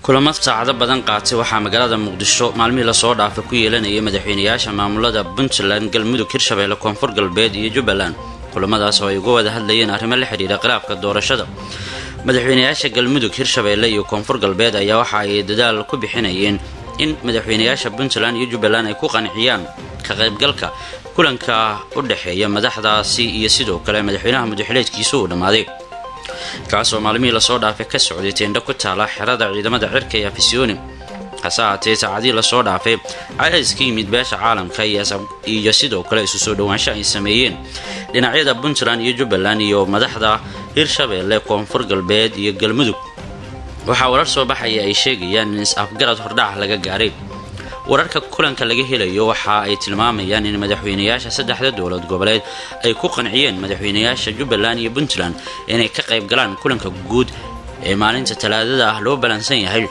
kulamo saacado badan qaatay waxaa magaalada muqdisho maalmihii lasoo dhaafay ku yeelanayay madaxweynayaasha maamulada puntland galmudug hirshabeelle koonfur galbeed iyo jubbaland kulamadaas oo ay uga wada hadlayeen arrimo la xidhiira khilaafka doorashada madaxweynayaasha galmudug hirshabeelle iyo koonfur galbeed ayaa waxa ay dadaal ku bixinayeen in madaxweynayaasha puntland iyo jubbaland ay ku qanciyaan ka qaybgalka kulanka u dhexeeya madaxdaasi iyo sidoo kale madaxweynaha mudaxileedkiisa uu dhammaaday kaasoo maalmihii lasoo dhaafay ka socday teendho ku taala xerada ciidamada cirka ee afisyooni hase ahaatee saacadihii lasoo dhaafay cadays ka yimid beesha caalamka iyo sidoo kale isu soo dhowaansho ay sameeyeen dhinacyada puntland iyo jubbaland iyo madaxda hirshabeelle koonfur galbeed iyo galmudug waxaa warar soo baxaya ay sheegayaan in is-afgarad hordhac laga gaaray wararka kulanka laga helayo waxa ay tilmaamayaan in madaxweynayaasha saddexda dowlad goboleed ay ku qanciyeen madaxweynayaasha jubbaland iyo puntland inay ka qayb galaan kulanka guud ee maalinta talaadada ah loo balansan yahay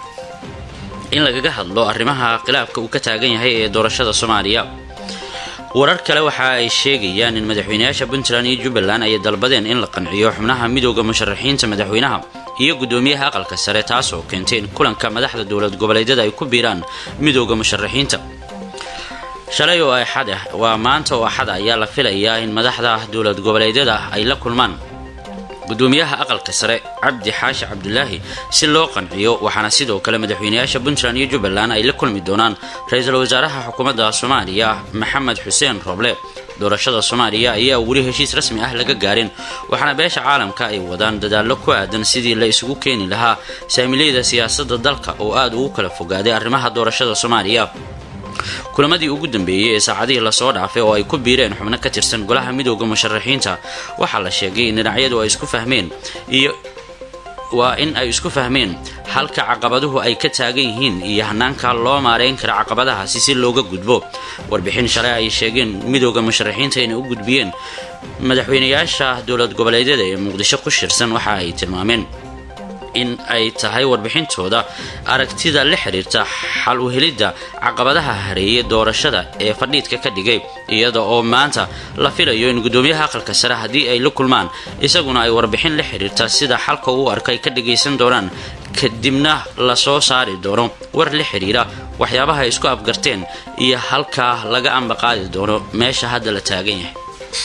in lagaga hadlo arrimaha khilaafka uu ka taagan yahay ee doorashada soomaaliya warar kale waxa ay sheegayaan in madaxweynayaasha puntland iyo jubbaland ay dalbadeen in la qanciyo xubnaha midooda musharaxiinta madaxweynaha iyo guddoomiyaha aqalka sare taas oo keentay in kulanka madaxda dowlad goboleedyada ay ku biiraan midooda musharaxiinta shalay oo axad ah waa maanta oo axad ayaa la filayaa in madaxda dowlad goboleedyada ay la kulmaan gudoomiyaha aqalka sare cabdi xaashi cabdulaahi si loo qanciyo waxaana sidoo kale madaxweynayaasha puntland iyo jubbaland ay la kulmi doonaan ra-iisul wasaaraha xukuumadda soomaaliya maxamed xuseen roble doorashada soomaaliya ayaa weli heshiis rasmi ah laga gaarin waxaana beesha caalamka ay wadaan dadaallo ku aadan sidii la isugu keeni lahaa saamileyda siyaasadda dalka oo aada ugu kala fogaaday arrimaha doorashada soomaaliya kulamadii ugu dambeeyey ee saacadihii lasoo dhaafay oo ay ku biireen xubno ka tirsan golaha midooda musharaxiinta waxaa la sheegay in dhinacyadu ay isku fahmeen iyo waa in ay isku fahmeen halka caqabaduhu ay ka taagan yihiin iyo hanaanka loo maareyn kara caqabadahaasi si looga gudbo warbixin shalay ay sheegeen midooda musharaxiinta inay u gudbiyeen madaxweynayaasha dowlad goboleedyada ee muqdisho ku shirsan waxa ay tilmaameen in ay tahay warbixintooda aragtida la xiriirta xal u helidda caqabadaha hareeye doorashada ee fadhiidka ka dhigay iyada oo maanta la filayo in guddoomiyaha aqalka sare haddii ay la kulmaan isaguna ay warbixin la xiriirta sida xalka uu arkay ka dhagaysan doonaan kadibna lasoo saari doono war la xiriira waxyaabaha ay isku afgarteen iyo halkaa laga ambaqaadi doono meesha hadda la taagan yahay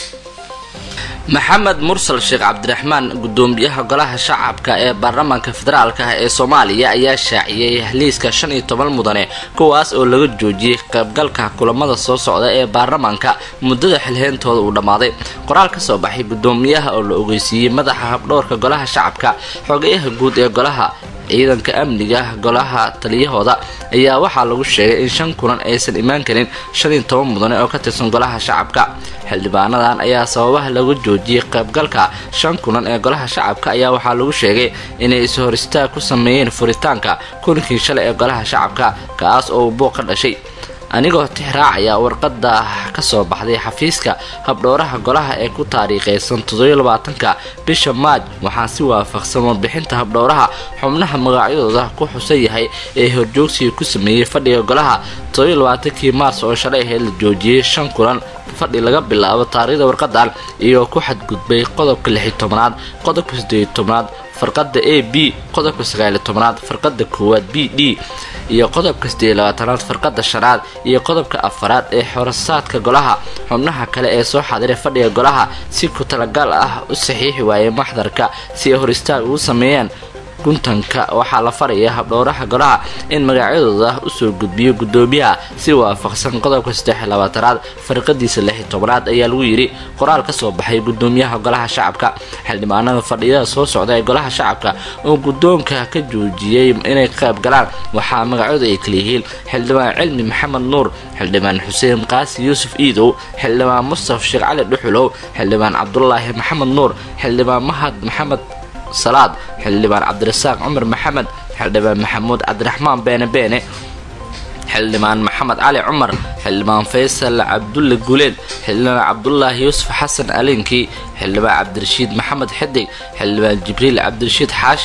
maxamed mursal sheekh cabdiraxmaan gudoomiyaha golaha shacabka ee baarlamaanka federaalk ah ee soomaaliya ayaa shaaciyey liiska shan iyo toban mudane kuwaas oo laga joojiyey qaybgalka kulamada soo socda ee baarlamaanka muddada xilheyntooda uu dhammaaday qoraal ka soo baxay gudoomiyaha oo la ogeysiiyey madaxa habdhowrka golaha shacabka xogeyaha guud ee golaha ciidanka amniga golaha taliyahooda ayaa waxaa lagu sheegay in shan kulan aysan imaan karin shan iyo toban mudane oo ka tirsan golaha shacabka xildhibaanadan ayaa sababaha lagu joojiyey qaybgalka shan kulan ee golaha shacabka ayaa waxaa lagu sheegay inay is-hor istaag ku sameeyeen furitaanka kulankii shalay ee golaha shacabka kaas oo uu buuq ka dhashay anigoo tixraacaya warqada ka soo baxday xafiiska habdhowraha golaha ee ku taariikhaysan toddobylabaatanka bisha maaj waxaa si waafaqsan warbixinta habdhowraha xubnaha magacyadooda ku xusan yahay ee horjoogsiga ku sameeyey fadhiga golaha toddobylabaaatankii maars oo shalay ahayd la joojiyey shan kulan fadhi laga bilaabo taariikhda warqadan iyo ku xadgudbay qodobka lixi tobnaad qodobka sideeyi tobnaad farqada a b qodobka sagaali tobnaad farqada koowaad b d iyo qodobka sideeyi labaatanaad farqada shanaad iyo qodobka afaraad ee xorasaadka golaha xubnaha kale ee soo xadiray fadhiga golaha si ku talagal ah u saxiixi waayay maxdarka si ay hor istaag ugu sameeyaan guntanka waxaa la faraya habdhowraha golaha in magacyadooda usoo gudbiyo gudoomiyaha si waafaqsan qodobka saddexiy labaatanaad farqadiisa lixi tobnaad ayaa lagu yidhi qoraal ka soo baxay gudoomiyaha golaha shacabka xildhibaanada fadhiyada soo socda ee golaha shacabka oo guddoonka ka joojiyey inay qayb galaan waxaa magacyadu ay kalayihiin xildhibaan cilmi maxamed nuur xildhibaan xuseen qaasi yuusuf iidow xildhibaan mustaf sheekh cali dhuxulow xildhibaan cabdulaahi maxamed nuur xildhibaan mahad maxamed salaad xildhibaan cabdirasaaq cumar maxamed xildhibaan maxamuud cabdiraxmaan beene beene xildhibaan maxamed cali cumar xildhibaan faysal cabdulle guleed xildhibaan cabdulaahi yuusuf xasan alinkii xildhibaan cabdirashiid maxamed xidig xildhibaan jibriil cabdirashiid xaashi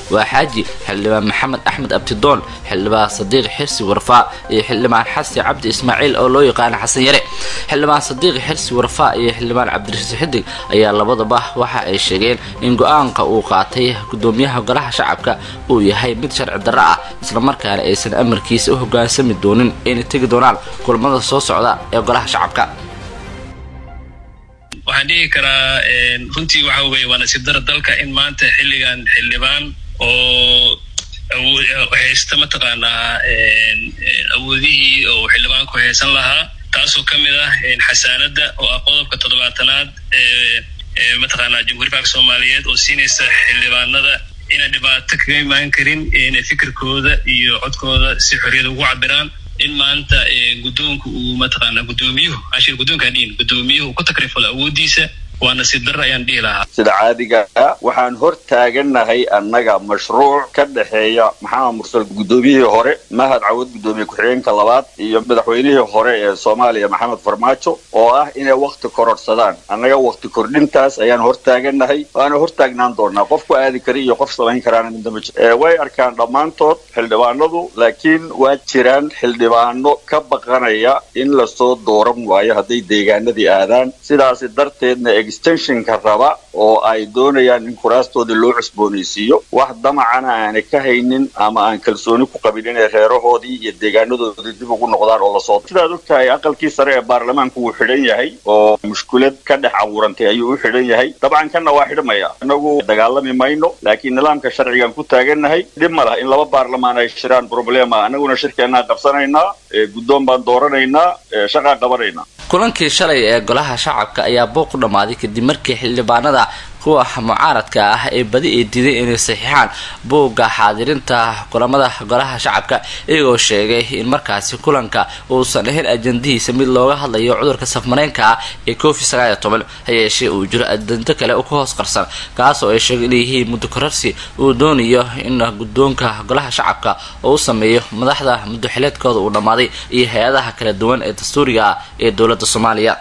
waa xaaji xildhibaan maxamed axmed abtidoon xildhibaan sadiiq xirsi warfaa iyo xildhibaan xasi cabdi ismaaciil oo loo yaqaana xasan yare xildhibaan sadiiq xirsi warfaa iyo xildhibaan cabdirasiis xidig ayaa labadaba waxa ay sheegeen in go-aanka uu qaatay gudoomiyaha golaha shacabka uu yahay mid sharci darro ah islamarkaana aysan amarkiisa u hogaansami doonin inay tegi doonaan kulamada soo socda ee golaha shacabka waxaan dhihi karaa runtii waxa weye waa nasiib dara dalka in maanta xilligan xildhibaan oo haysta mataqaanaa awoodihii oo xildhibaanku haysan lahaa taasoo ka mid ah xasaanadda oo ah qodobka toddobaatanaad ee mataqaanaa jamhuuriya banka soomaaliyeed oo siinaysa xildhibaanada inay dhibaato kaga imaan karin inay fikirkooda iyo codkooda si xorriyada ugu cabiraan in maanta guddoonka uu mataqaanaa guddoomiyuhu ashir guddoonkaan dhihin guddoomiyuhu uu ku takrifalo awooddiisa waa nasiib darra ayaan dhihi lahaa sida caadiga ah waxaan hor taagannahay annaga mashruuc ka dhexeeya maxamed mursal guddoomiyihii hore mahad cawad guddoomiye ku-xigeenka labaad iyo madaxweynihii hore ee soomaaliya maxamed farmaajo oo ah inay wakti kororhsadaan annaga wakti kordhintaas ayaan hor taagannahay waana hor taagnaan doonaa qof ku aadi kara iyo qof samayn karaana midnama jir way arkaan dhammaantood xildhibaanadu laakiin waa jiraan xildhibaano ka baqanaya in lasoo dooran waayo hadday deegaanadii aadaan sidaasi darteedna extensionka raba oo ay doonayaan in kuraastoodii loo cusboonaysiiyo wax damacana aanay ka haynin ama aan kalsooni ku qabin inay reerahoodii iyo deegaanadoodii dib ugu noqdaan oo lasoo sidaad og tahay aqalkii sare ee baarlamaanku wuu xidhan yahay oo mushkulad ka dhex abuurantay ayuu u xidhan yahay dabcan kanna waa xidhmaya inagu dagaalami mayno laakiin nidaamka sharcigan ku taagannahay dhib ma laha in laba baarlamaan ay shiraan problema annaguna shirkeennaa qabsanaynaa guddoon baan dooranaynaa shaqaa qabanaynaa kulankii shalay ee golaha shacabka ayaa booq u dhammaaday kadib markii xildhibaanada kuwa mucaaradka ah ee badi ay diiday inay saxiixaan buugga xaadirinta kulamada golaha shacabka iyagoo sheegay in markaasi kulanka uusan ahayn ajandihiisa mid looga hadlayo cudurka safmareynka ah ee covid sagaaliyo toban hayeeshee uu jiro ajando kale ku hoos qarsan kaasoo ay sheegay inayyihiin muddo korarsi uu doonayo in guddoonka golaha shacabka oo u sameeyo madaxda muddoxileedkooda uu dhammaaday iyo hay-adaha kala duwan ee dastuuriga ah ee dowladda soomaaliya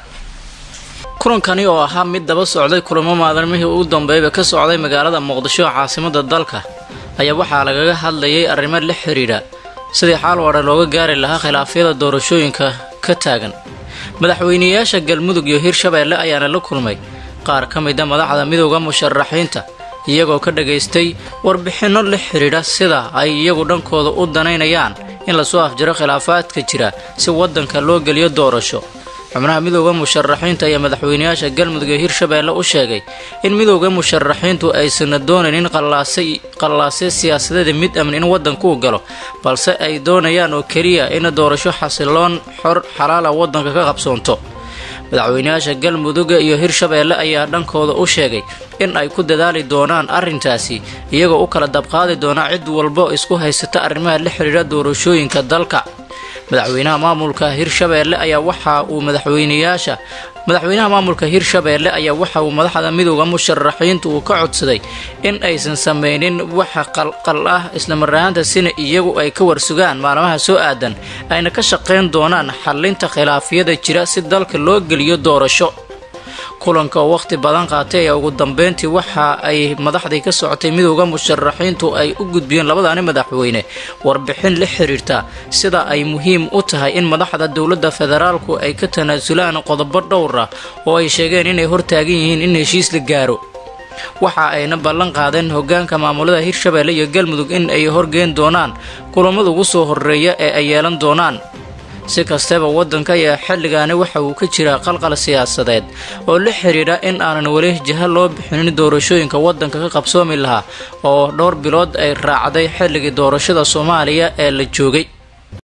kulankani oo ahaa mid daba socday kulamo maalmihii ugu dambeeyba ka socday magaalada muqdisho caasimada dalka ayaa waxaa lagaga hadlayay arrimo la xidhiidha sidii xaal wadha looga gaari lahaa khilaafyada doorashooyinka ka taagan madaxweyneyaasha galmudug iyo hirshabeelle ayaana la kulmay qaar ka mida madaxda midooda musharaxiinta iyagoo ka dhagaystay warbixinno la xidhiidha sida ay iyagu dhankooda u danaynayaan in lasoo afjiro khilaafaadka jira si waddanka loo geliyo doorasho xubnaha midooda musharaxiinta ayaa madaxweyneyaasha galmudug ee hirshabeelle u sheegay in midooda musharaxiintu aysan doonaynin qallaasyo siyaasadeeda mid amni in waddanku u galo balse ay doonayaan oo keliya in doorasho xasiloon xor xalaala waddanka ka qabsoonto madaxweyneyaasha galmudug iyo hirshabeelle ayaa dhankooda u sheegay in ay ku dadaali doonaan arrintaasi iyagoo u kala dabqaadi doona cid walbo isku haysata arrimaha la xidhiidha doorashooyinka dalka madaxweynaha maamulka hirshabeelle ayaa waxa uu madaxweyneyaasha madaxweynaha maamulka hirshabeelle ayaa waxa uu madaxda midooda musharaxiintu uu ka codsaday in aysan sameynin waxa qalqal ah islamarahaanta sina iyagu ay ka warsugaan maalmaha soo aadan ayna ka shaqayn doonaan xallinta khilaafyada jira si dalka loo geliyo doorasho kulanka oo wakhti badan qaatay ayaa ugu dambeyntii waxa ay madaxdii ka socotay midooda musharaxiintu ay u gudbiyeen labadaani madaxweyne warbixin la xiriirta sida ay muhiim u tahay in madaxda dowladda federaalku ay ka tanaasulaan qodobo dhowr ah oo ay sheegeen inay hortaagan yihiin in heshiis la gaaro waxa ayna ballan qaadeen hogaanka maamulada hirshabeelle iyo galmudug in ay horgeen doonaan kulamada ugu soo horeeya ee ay yeelan doonaan si kastaba waddanka ayaa xilligaani waxa uu ka jiraa qalqal siyaasadeed oo la xidhiidha in aanan weli jaha loo bixinin doorashooyinka waddanka ka qabsoomi lahaa oo dhowr bilood ay raacday xilligii doorashada soomaaliya ee la joogay